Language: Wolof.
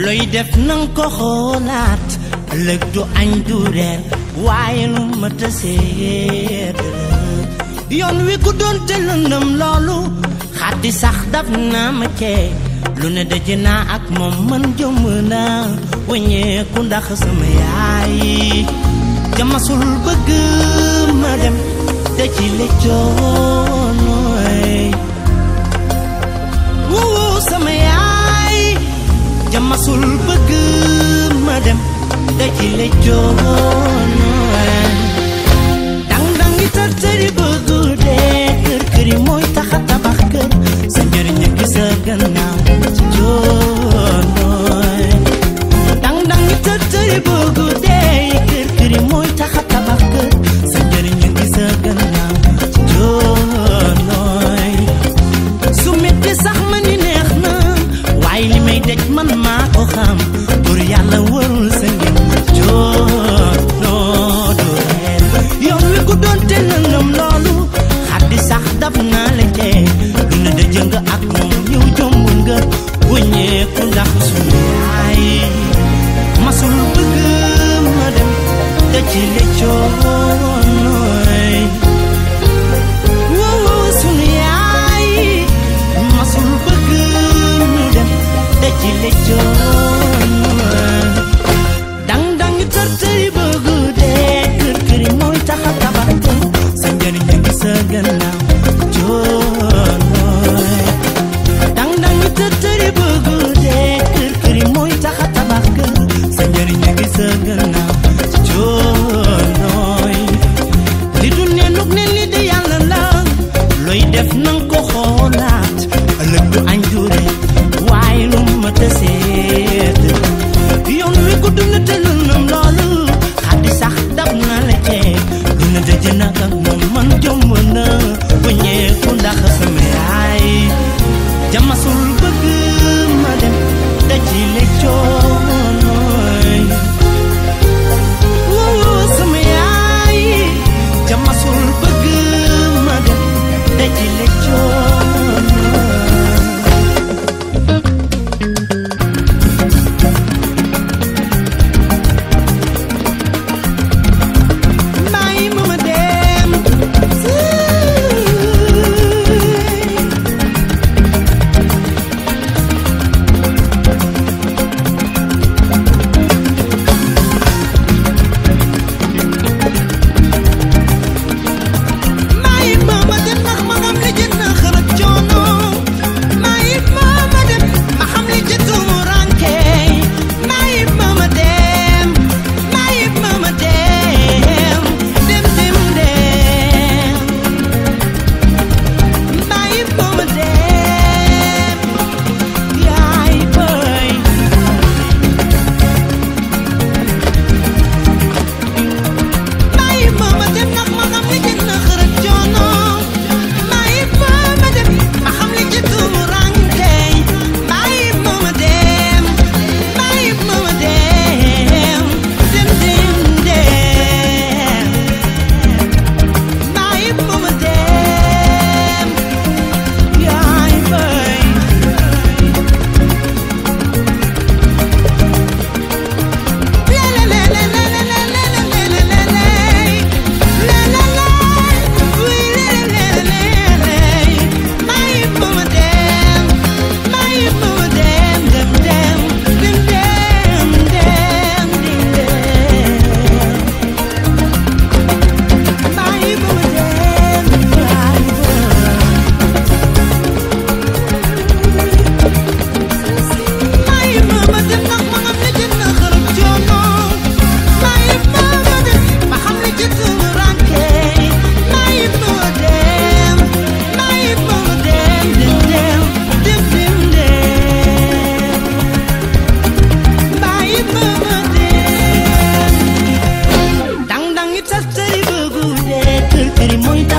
looy def nang ko xoolaat ëllëg du añ du reer waaye lu ma taseet yoon wi ku doon te lëndëm loolu xaddi sax daf naa ma cee lu ne daje naa ak moom man jëmm naa wàññeeku ndax sama yaay jamasul bëgg ma dem te ci le coonooy wuu sama yaay jamasul bëgg ma dem te ci le coonooy dang dangi tër tëri bëgg dee kër këri mooy taxa tabax kër sa njëriñ a gis a gannaaw ci coonooy dang dangi tër tëri bëgg dee kër këri mooy taxa tabax kër sa njëriñ a gis a gannaaw ci coonooy su metti sax ma ni neex na waaye li may dej man maa ko xam pour yàlla warul sa ngeen joonoo du reer yoon wi ku doon te lëndëm loolu xaddi sax daf naa la tee lu ne da jëng ak moom ñëw jomb nga wëññeeku ndax suñu yaay masul bëgg ma dem da ci le coonooy woo sunu yaay masul bëgg ñu dem da ci le coonooy dang dang tër tëri bëgg dee kër këri mooy taxa tabax kër sa njëriñ a ngi sa gannaaw coonooy dang dang tër tëri bëgg dee kër këri mooy taxa tabax kër sa njëriñ a ngi sa gannaaw coonooy li du ne nug ne li di yàlla la looy def nang ko xoolaat ëllëg du añ du reer waaye lu ma tëseet yoon wi gudd na te lëndëm loolu xaddi sax dab na la cee lu na dëjë nag ak moom man jomb na wëññeeku ndax sama yaay jamasul bëgg ma dem da ci le coonooy woo sama yaay jamasul bëgg ma dem da ci le coonooy bàyyi ma ma dem bàyyi ma ma dem ndax ma xam li jën na xërëb coono bàyyi ma ma dem ma xam li jën tumuranke bàyyi ma ma dem bàyyi ma ma dem dem dem dem bàyyi ma ma dem yaay boy bàyyi ma ma dem ndax ma xam li jën na xërëb coono bàyyi ma ma dem ma xam li jën tumuranke bàyyi ma ma dem bàyyi ma ma dem dem dem dem bàyyi ma ma dem yaay boy Bàyyi ma ma dem ndax ma xam ne jën na xërëb coono bàyyi ma ma dem ma xam ne jën suñu rànke bàyyi ma ma dem bàyyi ma ma dem dem dem dem dem dem bàyyi ma ma dem dang dang it tas tëri bëggu dee kër këri mooy